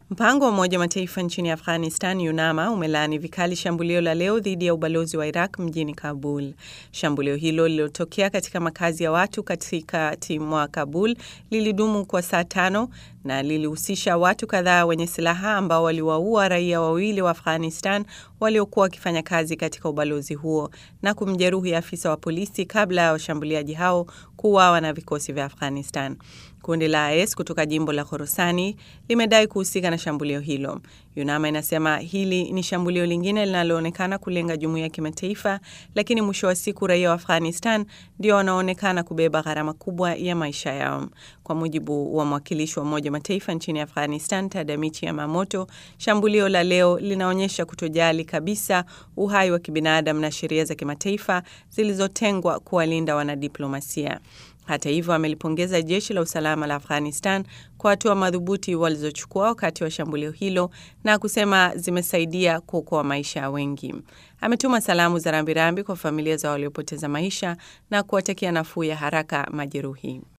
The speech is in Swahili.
Mpango wa Umoja wa Mataifa nchini Afghanistan, UNAMA, umelaani vikali shambulio la leo dhidi ya ubalozi wa Iraq mjini Kabul. Shambulio hilo lililotokea katika makazi ya watu katikati mwa Kabul lilidumu kwa saa tano na lilihusisha watu kadhaa wenye silaha ambao waliwaua raia wawili wa Afghanistan waliokuwa wakifanya kazi katika ubalozi huo na kumjeruhi afisa wa polisi kabla ya washambuliaji hao kuuawa na vikosi vya Afghanistan. Kundi la IS kutoka jimbo la Khorasani limedai kuhusika na shambulio hilo. UNAMA inasema hili ni shambulio lingine linaloonekana kulenga jumuiya ya kimataifa, lakini mwisho wa siku raia wa Afghanistan ndio wanaonekana kubeba gharama kubwa ya maisha yao. Kwa mujibu wa mwakilishi wa Umoja wa Mataifa nchini Afghanistan, Tadamichi Yamamoto, shambulio la leo linaonyesha kutojali kabisa uhai wa kibinadamu na sheria za kimataifa zilizotengwa kuwalinda wanadiplomasia. Hata hivyo amelipongeza jeshi la usalama la Afghanistan kwa hatua madhubuti walizochukua wakati wa shambulio hilo na kusema zimesaidia kuokoa maisha ya wengi. Ametuma salamu za rambirambi kwa familia za waliopoteza maisha na kuwatakia nafuu ya haraka majeruhi.